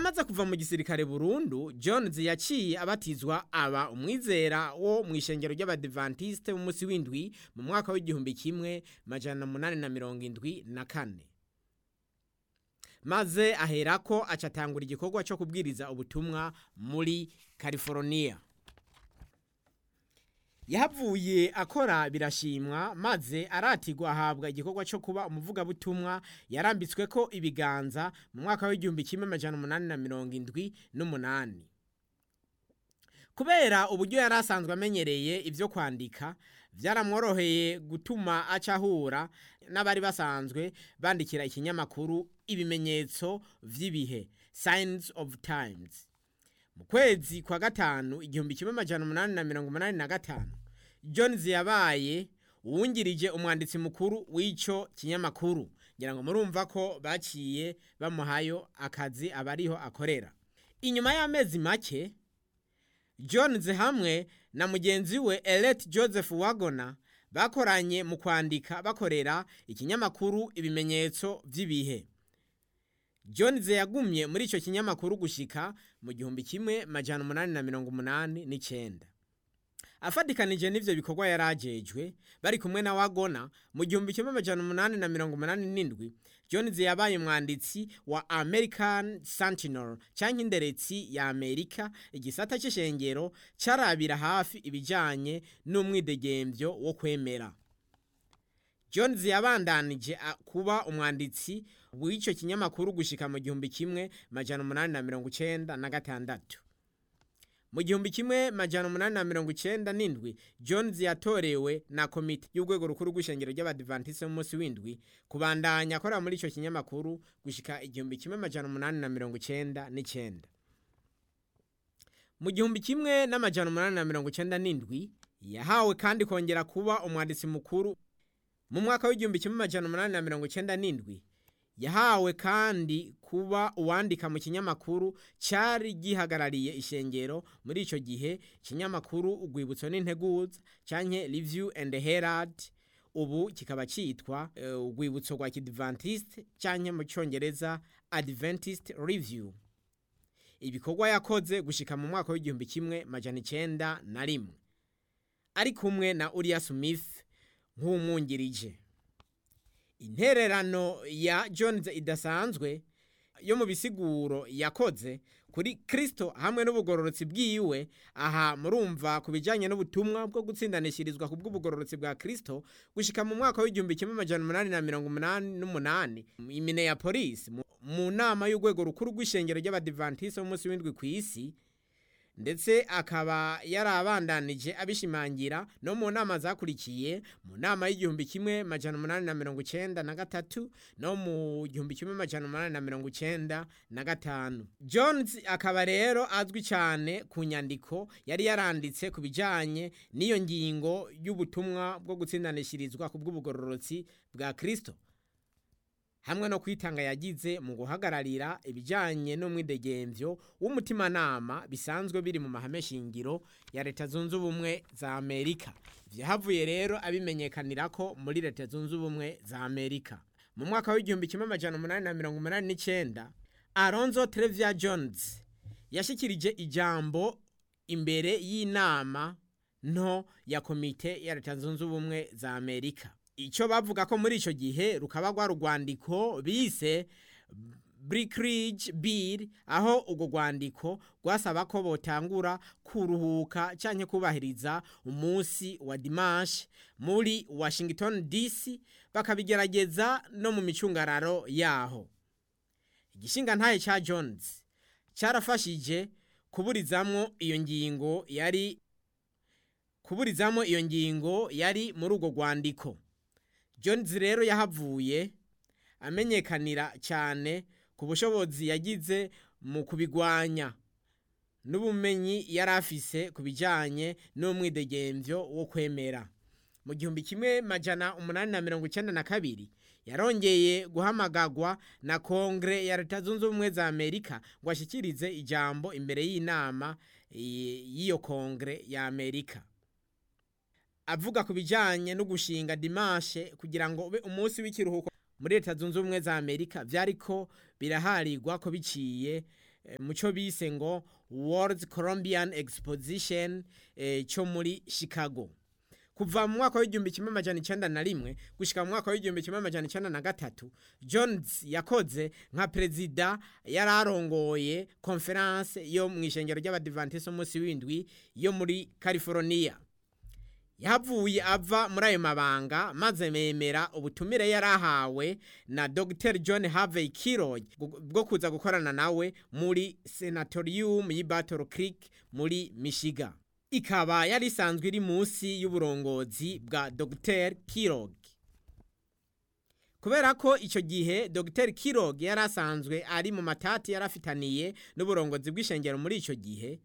amaze kuva mu gisirikare burundu jones yaciye abatizwa aba umwizera wo mu ishengero ry'abadivantisite b'umunsi w'indwi mu mwaka w'igihumbi kimwe majana munani na mirongo indwi na kane maze aherako acatangura igikorwa cyo kubwiriza ubutumwa muri california yahavuye akora birashimwa maze aratigwa ahabwa igikorwa cyo kuba umuvugabutumwa yarambitswe ko ibiganza mu mwaka w'igihumbi kimwe amajana umunani na mirongo indwi n'umunani kubera uburyo yari asanzwe amenyereye ibyo kwandika byaramworoheye gutuma aca ahura n'abari basanzwe bandikira ikinyamakuru ibimenyetso vy'ibihe signs of times mu kwezi kwa gatanu igihumbi kimwe amajana umunani na mirongo umunani na gatanu jones yabaye uwungirije umwanditsi mukuru w'ico kinyamakuru ngira ngo murumva ko baciye bamuhayo akazi abariho akorera inyuma y'amezi make jones hamwe na mugenzi we elet joseph wagona bakoranye mu kwandika bakorera ikinyamakuru ibimenyetso vy'ibihe jones yagumye muri ico kinyamakuru gushika mu gihumbi kimwe majana umunani na mirongo umunani n'icenda afatikanije n'ivyo bikorwa yari ajejwe bari kumwe na wagona mu gihumbi kimwe amajana umunani na mirongo umunani n'indwi jones yabaye umwanditsi wa american sentinel canke inderetsi ya amerika igisata c'ishengero carabira hafi ibijanye n'umwidegemvyo wo kwemera jones yabandanije a- kuba umwanditsi w'ico kinyamakuru gushika mu gihumbi kimwe majana umunani na mirongo icenda na gatandatu mu gihumbi kimwe majana umunani na mirongo icenda n'indwi jones yatorewe na komite y'urwego rukuru rw'ishengero ry'abadivantisi b'umunsi w'indwi kubandanya akorera muri ico kinyamakuru gushika igihumbi kimwe majana umunani na mirongo icenda n'icenda mu gihumbi kimwe n'amajana umunani na mirongo icenda n'indwi yahawe kandi kongera kuba umwanditsi mukuru mu mwaka w'igihumbi kimwe amajana umunani na mirongo icenda n'indwi yahawe kandi kuba uwandika mu kinyamakuru cyari gihagarariye ishengero muri ico gihe ikinyamakuru urwibutso n'integuza canke review and herald ubu kikaba citwa eh, urwibutso rwa kidventist canke mu cyongereza adventist review ibikorwa yakoze gushika mu mwaka w'igihumbi kimwe majana icenda na rimwe ari kumwe na uriya smith nk'umwungirije intererano ya jones idasanzwe yo mu bisiguro yakoze kuri kristo hamwe n'ubugororotsi bwiwe aha murumva ku bijyanye n'ubutumwa bwo gutsindanishirizwa ku bw'ubugororotsi bwa kristo gushika mu mwaka w'igihumbi kimwe amajana umunani na mirongo umunani n'umunani i minneapolis mu- mu nama y'urwego rukuru rw'ishengero ry'abadivantisi b'umunsi w'indwi ku isi ndetse akaba yarabandanije abishimangira no mu nama zakurikiye mu nama y'igihumbi kimwe majana umunani na mirongo icenda na gatatu no mu gihumbi kimwe majana umunani na mirongo icenda na gatanu jones akaba rero azwi cyane ku nyandiko yari yaranditse ku bijanye n'iyo ngingo y'ubutumwa bwo gutsindanishirizwa ku bw'ubugororotsi bwa kristo hamwe no kwitanga yagize mu guhagararira ibijyanye n'umwidegemvyo w'umutimanama bisanzwe biri mu mahame shingiro ya leta zunze ubumwe za amerika vyahavuye rero abimenyekanira ko muri leta zunze ubumwe za amerika mu mwaka w'igihumbi kimwe amajana umunani na mirongo umunani n'icenda alonzo trevia jones yashikirije ijambo imbere y'inama nto ya komite ya leta zunze ubumwe za amerika icyo bavuga ko muri icyo gihe rukaba rwa rwandiko bise Brickridge Bill aho urwo rwandiko rwasaba ko botangura kuruhuka cyangwa kubahiriza umunsi wa dimanche muri Washington DC bakabigerageza no mu micungararo yaho igishinga ntaye cya Jones cyarafashije kuburizamwo iyo ngingo yari kuburizamo iyo ngingo yari muri urwo rwandiko Jones rero yahavuye amenyekanira cyane ku bushobozi yagize mu kubigwanya n'ubumenyi yari afise ku bijyanye n'umwidegemvyo wo kwemera mu gihumbi kimwe majana umunani na mirongo icyenda na kabiri yarongeye guhamagagwa na kongere ya leta zunze ubumwe za amerika ngo ashyikirize ijambo imbere y'inama eh, y'iyo kongere ya amerika avuga ku bijyanye no gushinga dimashe kugira ngo ube umunsi w'ikiruhuko muri leta zunze ubumwe za amerika byariko biraharirwa ko biciye eh, mu cyo bise ngo World Columbian Exposition eh, cyo muri Chicago kuva mu mwaka w'igihumbi kimwe amajana icenda na rimwe gushika mu mwaka w'igihumbi kimwe amajana icenda na gatatu jones yakoze nka perezida yari arongoye konferanse yo mu ishengero ry'abadivantisi umunsi w'indwi yo muri california yahavuye ava muri ayo mabanga maze memera ubutumire yari ahawe na dr john harvey kirog bwo kuza gukorana nawe muri senatorium y'i battle creek muri michigan ikaba yari isanzwe iri munsi y'uburongozi bwa dr kirog kubera ko icyo gihe dr kirog yari asanzwe ari mu matati yari afitaniye n'uburongozi bw'ishengero muri icyo gihe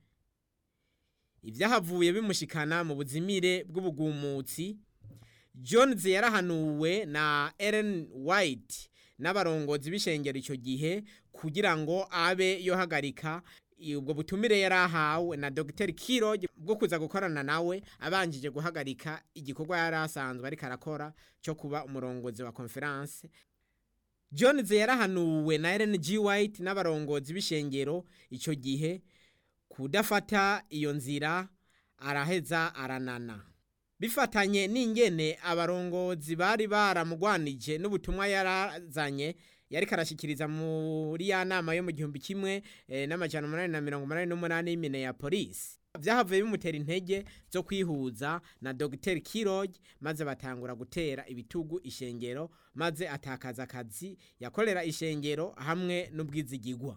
ibyahavuye bimushikana mu buzimire bw'ubugumutsi jones yarahanuwe na ellen white n'abarongozi b'ishengero icyo gihe kugira ngo abe yohagarika ubwo butumire yari ahawe na dr kiro bwo kuza gukorana nawe abanjije guhagarika igikorwa yari asanzwe ariko arakora cyo kuba umurongozi wa konferanse jones yarahanuwe na ellen g white n'abarongozi b'ishengero icyo gihe kudafata iyo nzira araheza aranana bifatanye n'ingene abarongozi bari baramugwanije n'ubutumwa yarazanye yari karashikiriza muri ya nama yo mu gihumbi kimwe eh, n'amajana umunani na mirongo umunani n'umunani y'imine ya polisi byahavuye bimutera intege zo kwihuza na dr kirog maze batangura gutera ibitugu ishengero maze atakaza akazi yakorera ishengero hamwe n'ubwizigigwa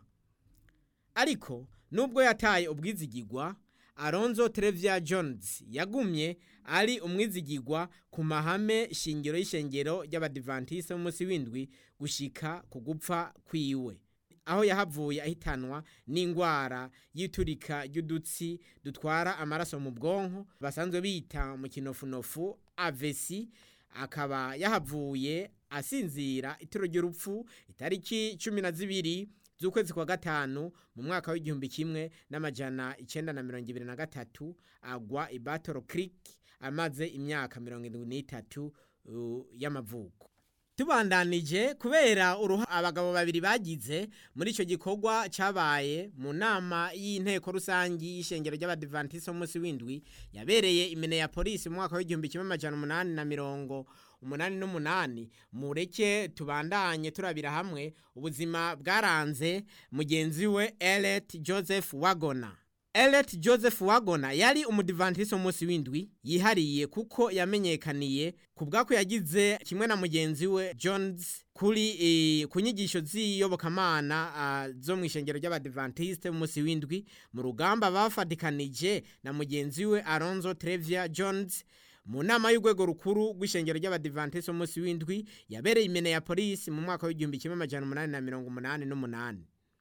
ariko nubwo yataye ubwizigigwa Alonzo Trevia Jones yagumye ari umwizigigwa ku mahame shingiro y'ishengero ry'abadivantiste b'umunsi w'indwi gushika ku gupfa kwiwe aho yahavuye ahitanwa n'ingwara y'iturika ry'udutsi dutwara amaraso mu bwonko basanzwe bita mu kinofunofu avesi akaba yahavuye asinzira ituro ry'urupfu itariki cumi na zibiri z'ukwezi kwa gatanu mu mwaka w'igihumbi kimwe n'amajana icenda na mirongo ibiri na gatatu agwa i Battle Creek amaze imyaka mirongo irindwi n'itatu uh, y'amavuko tubandanije kubera uruha abagabo babiri bagize muri icyo gikorwa cyabaye mu nama y'inteko rusangi y'ishengero ry'abadivantisi umunsi w'indwi yabereye imene ya polisi mu mwaka w'igihumbi kimwe amajana umunani na mirongo umunani n'umunani mureke tubandanye turabira hamwe ubuzima bwaranze mugenzi we Elliot Joseph Wagona Elliot Joseph Wagona yari umudivantisi umunsi w'indwi yihariye kuko yamenyekaniye ku bwako yagize kimwe na mugenzi we Jones kuri e, ku nyigisho z'iyobokamana uh, zo mu ishengero ry'abadivantiste umunsi w'indwi mu rugamba bafatikanije na mugenzi we Alonzo Trevia Jones mu nama y'urwego rukuru rw'ishengero ry'abadivantisi umunsi w'indwi yabereye imene ya polisi mu mwaka w'igihumbi kimwe amajana umunani na mirongo umunani n'umunani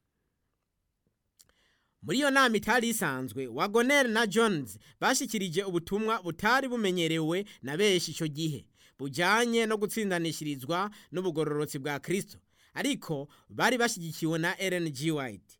muri iyo nama itari isanzwe wagoneri na jones bashikirije ubutumwa butari bumenyerewe na benshi icyo gihe bujyanye no gutsindanishirizwa n'ubugororotsi bwa kirisito ariko bari bashyigikiwe na ellen g white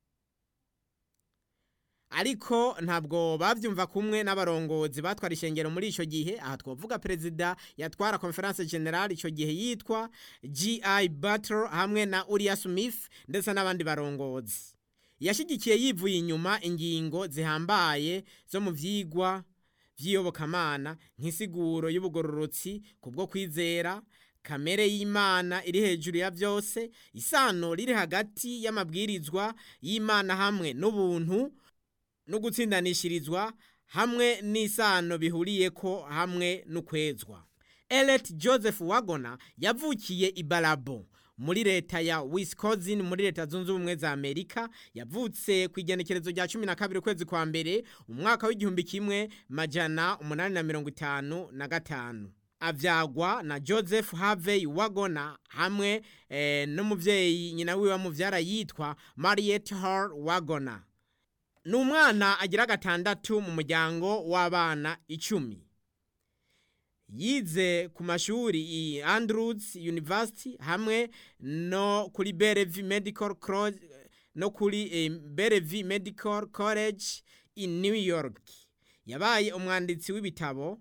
ariko ntabwo babyumva kumwe n'abarongozi batwara ishengero muri icyo gihe aha twavuga perezida yatwara conference general icyo gihe yitwa gi battle hamwe na uriya smith ndetse n'abandi barongozi yashyigikiye yivuye inyuma ingingo zihambaye zo mu byigwa by'iyobokamana nk'isiguro y'ubugororotsi ku bwo kwizera kamere y'imana iri hejuru ya byose isano riri hagati y'amabwirizwa y'imana hamwe n'ubuntu no gutsindanishirizwa hamwe n'isano bihuriye ko hamwe n'ukwezwa Elliot Joseph Wagona yavukiye i Barabo muri leta ya Wisconsin muri leta zunze ubumwe za Amerika yavutse ku igenekerezo rya cumi na kabiri ukwezi kwa mbere umwaka w'igihumbi kimwe majana umunani na mirongo itanu na gatanu avyagwa na Joseph Harvey Wagona hamwe eh, n'umuvyeyi nyina wiwe muvyara yitwa Mariette Hall Wagona ni umwana agira gatandatu mu muryango w'abana icumi yize ku mashuri i Andrews University hamwe no kuri Bellevue Medical College no kuri eh, Bellevue Medical College in New York yabaye umwanditsi w'ibitabo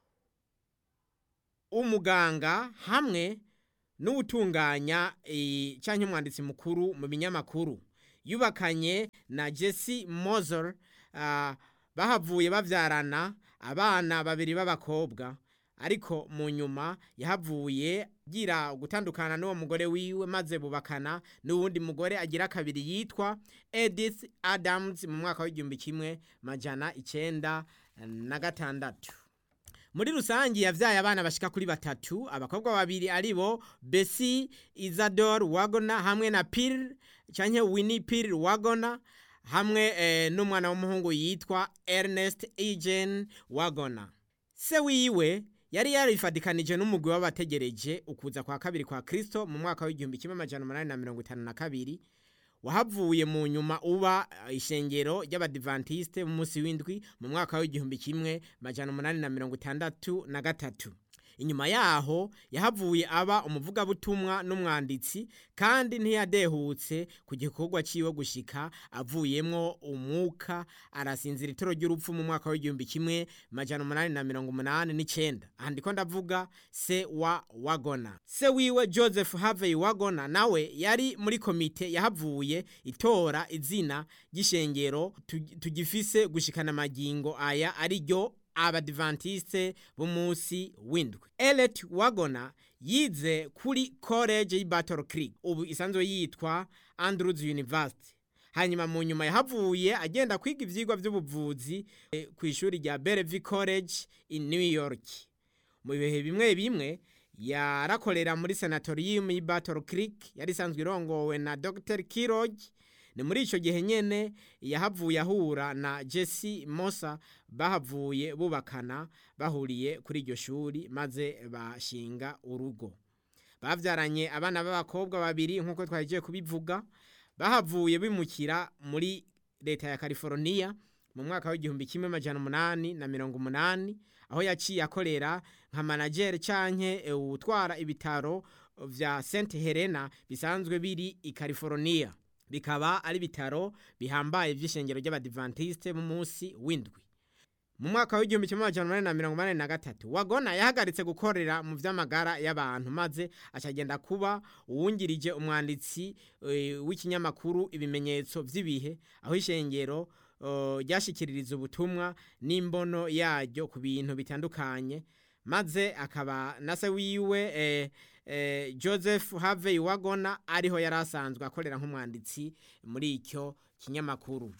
umuganga hamwe n'utunganya e, cyangwa umwanditsi mukuru mu binyamakuru yubakanye na jesse moser bahavuye babyarana abana babiri b'abakobwa ariko mu nyuma yahavuye agira gutandukana n'uwo mugore wiwe maze bubakana n'uwundi mugore agira kabiri yitwa edith adams mu mwaka w'igihumbi kimwe majana icyenda na gatandatu muri rusange yabyaye abana bashika kuri batatu abakobwa babiri ari bo besi izador wagona hamwe na pir cyangwa winnie pir wagona hamwe eh, n'umwana w'umuhungu yitwa ernest eugene wagona se wiwe yari yarifadikanije n'umugwi w'abategereje ukuza kwa kabiri kwa kristo mu mwaka w'igihumbi kimwe amajana umunani na mirongo itanu na kabiri wahavuye mu nyuma uba ishengero ry'abadivantisite b'umunsi w'indwi mu mwaka w'igihumbi kimwe majana umunani na mirongo itandatu na gatatu inyuma yaho yahavuye aba umuvugabutumwa n'umwanditsi kandi ntiyadehutse ku gikorwa ciwe gushika avuyemwo umwuka arasinzira itoro ry'urupfu mu mwaka w'igihumbi kimwe majana umunani na mirongo umunani n'icenda aha ndiko ndavuga se wa wagona se wiwe joseph havey wagona nawe yari muri komite yahavuye itora izina ry'ishengero tugifise gushikana amagingo aya ari ryo abadivantiste b'umunsi w'indwi elet wagona yize kuri college y'i battle creek ubu isanzwe yitwa andrews university hanyuma mu nyuma yahavuye agenda kwiga ivyigwa vy'ubuvuzi e, ku ishuri rya bellevue college in new york mu bihe bimwe bimwe yarakorera muri sanatorium y'i battle creek yari isanzwe irongowe na dr kirog ni muri icyo gihe nyine yahavuye ahura na jesse mosa bahavuye bubakana bahuriye kuri iryo shuri maze bashinga urugo babyaranye abana b'abakobwa babiri nk'uko twagiye kubivuga bahavuye bimukira muri leta ya california mu mwaka w'igihumbi kimwe amajana umunani na mirongo umunani aho yaciye akorera nka manageri canke utwara ibitaro vya st helena bisanzwe biri i california bikaba ari bitaro bihambaye by'ishengero ry'abadivantiste mu munsi w'indwi mu mwaka w'igihumbi kimwe amajana umunani na mirongo umunani na gatatu wagona yahagaritse gukorera mu vy'amagara y'abantu maze acagenda kuba uwungirije umwanditsi w'ikinyamakuru ibimenyetso vy'ibihe aho ishengero ryashikiririza ubutumwa n'imbono yaryo ku bintu bitandukanye maze akaba na se wiwe eh, eh, joseph havey wagona ariho yari asanzwe akorera nk'umwanditsi muri icyo kinyamakuru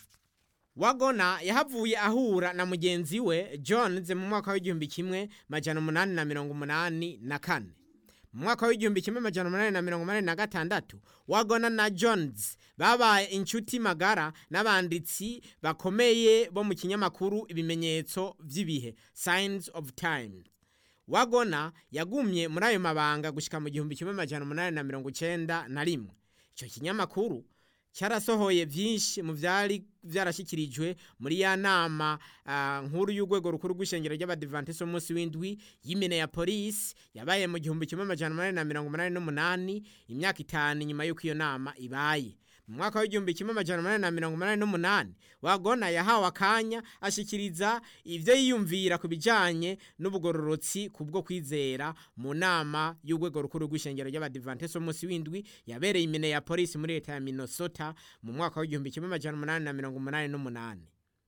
wagona yahavuye ahura na mugenzi we jones mu mwaka w'igihumbi kimwe majana umunani na mirongo umunani na kane mu mwaka w'igihumbi kimwe majana umunani na mirongo umunani na gatandatu wagona na jones babaye inshuti magara n'abanditsi bakomeye bo mu kinyamakuru ibimenyetso vy'ibihe signs of times wagona yagumye muri ayo mabanga gushika mu gihumbi kimwe majana umunani na mirongo icenda na rimwe ico kinyamakuru cyarasohoye vyinshi mu vyari vyarashikirijwe muri ya nama uh, nkuru y'urwego rukuru rw'ishengero ry'abadivantisi umunsi w'indwi y'imene ya polisi yabaye mu gihumbi kimwe amajana umunani na mirongo umunani n'umunani imyaka itanu inyuma y'uko iyo nama ibaye mu mwaka w'igihumbi kimwe amajana umunani na mirongo umunani n'umunani wagona yahawe akanya ashikiriza ivyo yiyumvira ku bijanye n'ubugororotsi kubwo kwizera mu nama y'urwego rukuru rw'ishengero ry'abadivantisi umunsi w'indwi yabereye imene ya polisi muri leta ya minnesota mu mwaka w'igihumbi kimwe amajana umunani na mirongo umunani n'umunani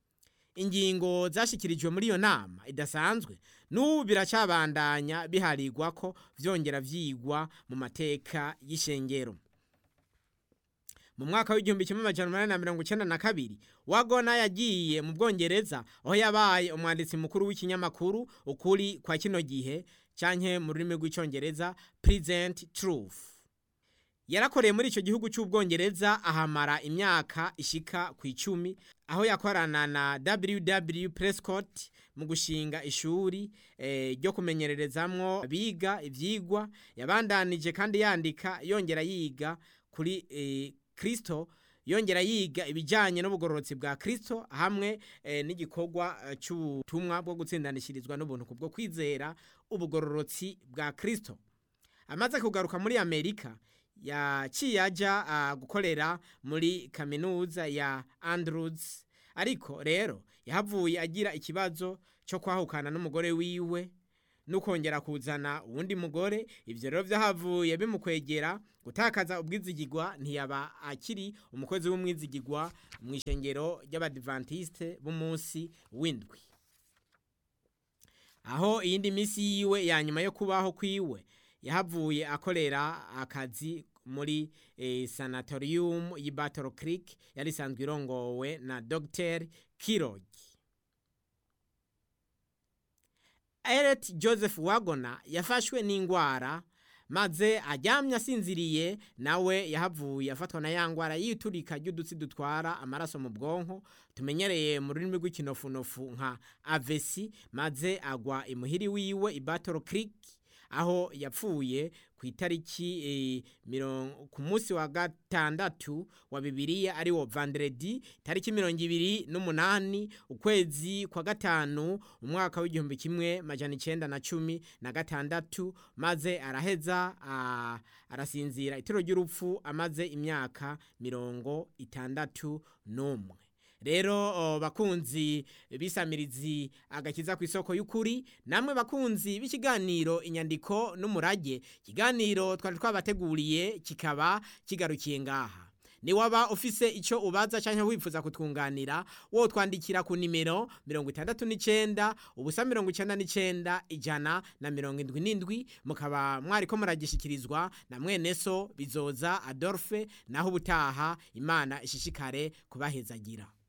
ingingo zashikirijwe muri iyo nama idasanzwe n'ubu biracabandanya biharigwa ko vyongera vyigwa mu mateka y'ishengero mu mwaka w'igihumbi kimwe amajana umunani na mirongo icenda na kabiri wagona yagiye mu bwongereza aho yabaye umwanditsi mukuru w'ikinyamakuru ukuri kwa kino gihe canke mu rurimi rw'icongereza present truth yarakoreye muri ico gihugu c'ubwongereza ahamara imyaka ishika ku icumi aho yakorana na ww prescott mu gushinga ishuri ryo eh, kumenyererezamwo biga ivyigwa yabandanije kandi yandika yongera yiga kuri eh, kristo yongera yiga ibijyanye n'ubugororotsi bwa kristo hamwe eh, n'igikorwa eh, cy'ubutumwa bwo gutsindanishirizwa n'ubuntu kubwo kwizera ubugororotsi bwa kristo amaze kugaruka muri amerika yaciye ajya uh, gukorera muri kaminuza ya andrews ariko rero yahavuye agira ikibazo cyo kwahukana n'umugore wiwe n'ukongera kuzana uwundi mugore ibyo rero byahavuye bimukwegera gutakaza ubwizigirwa ntiyaba akiri umukozi w'umwizigirwa mu ishengero ry'abadivantisite b'umunsi w'indwi aho iyindi minsi yiwe ya nyuma yo kubaho kwiwe yahavuye akorera akazi muri eh, sanatorium y'i Battle Creek yari isanzwe irongowe na Dr. Kirogi Eret Joseph Wagona yafashwe n'ingwara maze aryamye asinziriye nawe yahavuye afatwa na ya ngwara yiturika ry'udutsi dutwara amaraso mu bwonko tumenyereye mu rurimi rw'ikinofunofu nka avesi maze agwa imuhiri wiwe i Battle Creek aho yapfuye ku itariki eh, mirongo ku munsi wa gatandatu wa bibiliya ari wo vandredi tariki mirongo ibiri n'umunani ukwezi kwa gatanu umwaka w'igihumbi kimwe majana icenda na cumi na gatandatu maze araheza ah, arasinzira itiro ry'urupfu amaze imyaka mirongo itandatu n'umwe rero oh, bakunzi bisamirizi agakiza ku isoko y'ukuri namwe bakunzi b'ikiganiro inyandiko n'umurage ikiganiro twari twabateguriye kikaba kigarukiye ngaha ni waba ufise icyo ubaza cyangwa wifuza kutwunganira wo twandikira ku nimero mirongo itandatu n'icyenda ubusa mirongo icyenda n'icyenda ijana na mirongo indwi n'indwi mukaba mwari ko muragishikirizwa na mwene so bizoza adolphe naho ubutaha imana ishishikare kubahezagira